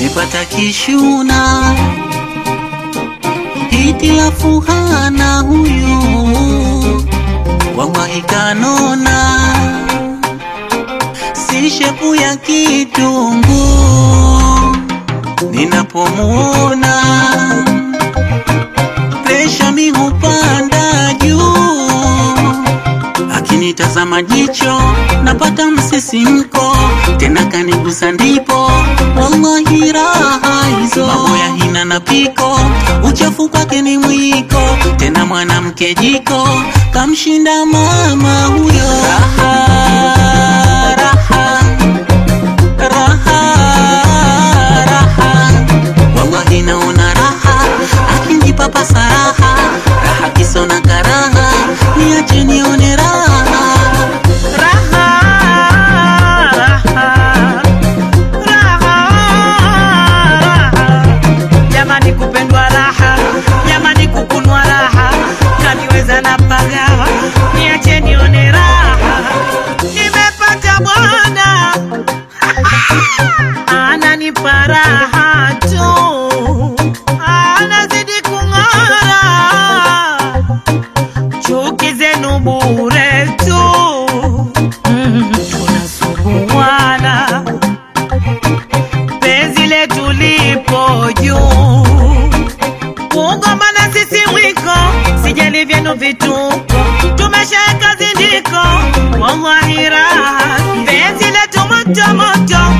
nimepata kishuna hitilafu hana huyu wallahi kanona si shepu ya kitungu ninapomuona presha mi hupanda juu akinitazama jicho napata msisimko tena kanigusa ndipo wallahi raha hizo mambo ya hina na piko uchafu kwake ni mwiko tena mwanamke jiko kamshinda mama huyo raha, raha, raha, raha. wallahi naona raha akinipa saraha raha kisona karaha niache nione raha Raha, raha, raha, jamani kupendwa raha, jamani kukunwa raha, kaniweza na pagawa, niache nione raha, nimepata bwana ananipa raha tu, anazidi kung'ara chuki zenu bure tu, mm, tunasuguana penzi letu lipo juu, kugombana sisi mwiko, sijali vyenu vituko, tumeshaeka zindiko, wallahi raha, penzi letu moto moto,